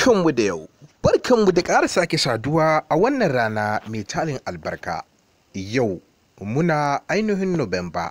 Barkanmu da yau, barkanmu da ƙara sake saduwa a wannan rana mai talin albarka. Yau muna ainihin Nuwamba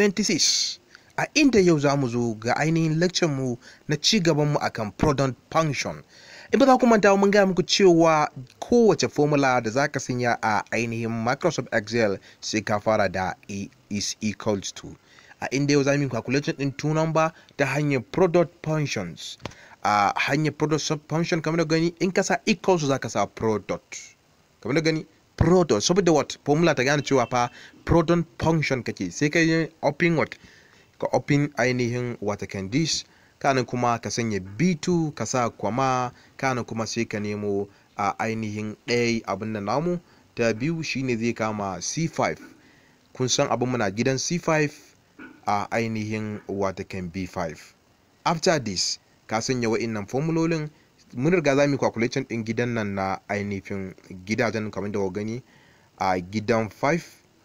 26, a inda yau za mu zo ga ainihin mu na ci gabanmu akan product function. In ba za ku manta ba, mun gaya muku cewa kowace formula da za ka sanya a ainihin Microsoft Excel sai ka fara da A is equals to. A inda yau za mu yi calculation ɗin two number ta hanyar product functions. a hanyar product function kamar da gani in ka sa equals za ka sa product kamar da gani product saboda what formula ta gane cewa fa product function kake sai ka yi open what ka open ainihin wata can this kanin kuma ka sanya b2 ka sa kwama kanin kuma sai ka nemo a ainihin ɗaya abin da namu ta biyu shine zai kama c5 kun san abin muna gidan c5 a ainihin wata can b5 after this ka sanya wa'innan formulolin mun riga za mu yi calculation din gidan nan na ainihin gidajen kamar da gani a gidan 5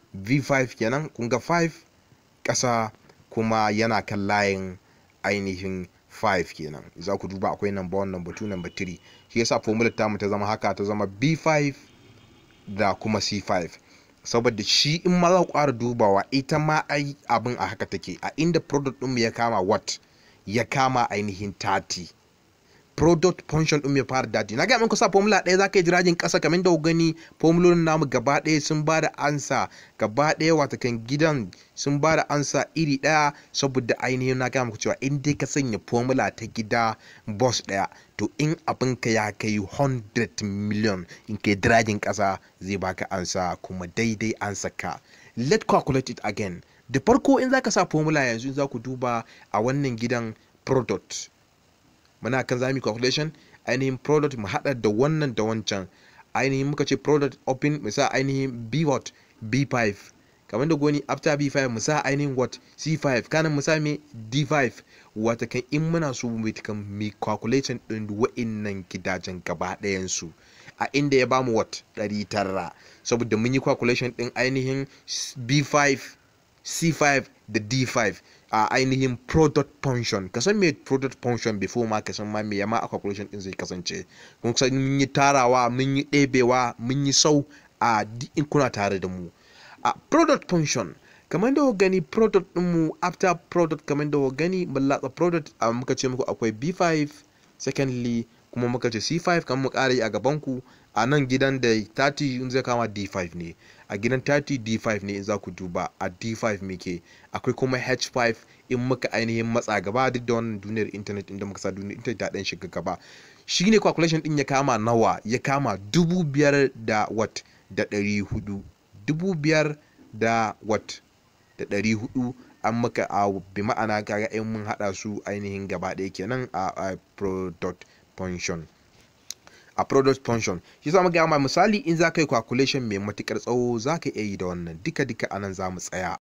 v5 kenan kun ga 5 ƙasa kuma yana kan layin ainihin 5 kenan za ku duba akwai number 1 number 2 number 3 shi yasa formula tamu ta zama haka ta zama b5 da kuma c5 saboda shi in ma za ku ƙara dubawa ita ma ai abin a haka take a inda product ɗinmu ya kama what ya kama ainihin 30 product function din ya fara dadi na ga muku sa formula ɗaya zaka yi jirajin ƙasa kamar da gani formulolin namu gaba ɗaya sun ba da ansa gaba ɗaya wata kan gidan sun ba da ansa iri ɗaya saboda ainihin na ga muku cewa in dai ka sanya formula ta gida boss ɗaya to in abin ka ya kai 100 million in kai jirajin ƙasa zai baka ansa kuma daidai ansa ka let calculate it again da farko in zaka sa formula yanzu in za ku duba a wannan gidan product muna kan zami calculation ainihin product mu hada da wannan da wancan ainihin muka ce product open mu sa ainihin b what b5 kamar da goni after b5 mu sa ainihin what c5 kanan mu sa me d5 wata kan in muna so mu kan mi calculation din wa'innan gidajen gaba ɗayan su a inda ya bamu what 900 saboda mun yi calculation din ainihin b5 C5 da D5 a ainihin product function ka san me product function before ma ka san ma me yama a calculation din zai kasance kun san mun yi tarawa mun yi ɗebewa mun yi sau a in kuna tare da mu a product function kamar da gani product din mu after product kamar da gani mun latsa product a muka ce muku akwai B5 secondly kuma muka ce C5 kamar mu ƙara yi a gaban ku a nan gidan da 30 in zai kama D5 ne a gidan 30 D5 ne in za ku duba a D5 muke akwai kuma H5 in muka ainihin matsa gaba duk da wannan duniyar internet inda muka sa duniyar internet ta dan shiga gaba shine calculation din ya kama nawa ya kama dubu biyar da wat da ɗari hudu dubu biyar da wat da ɗari hudu an maka a bi ma'ana kaga in mun haɗa su ainihin gaba ɗaya kenan a product function a product function shi za mu ga ma misali in za ka yi calculation mai matukar tsawo za ka iya yi da wannan duka duka anan za mu tsaya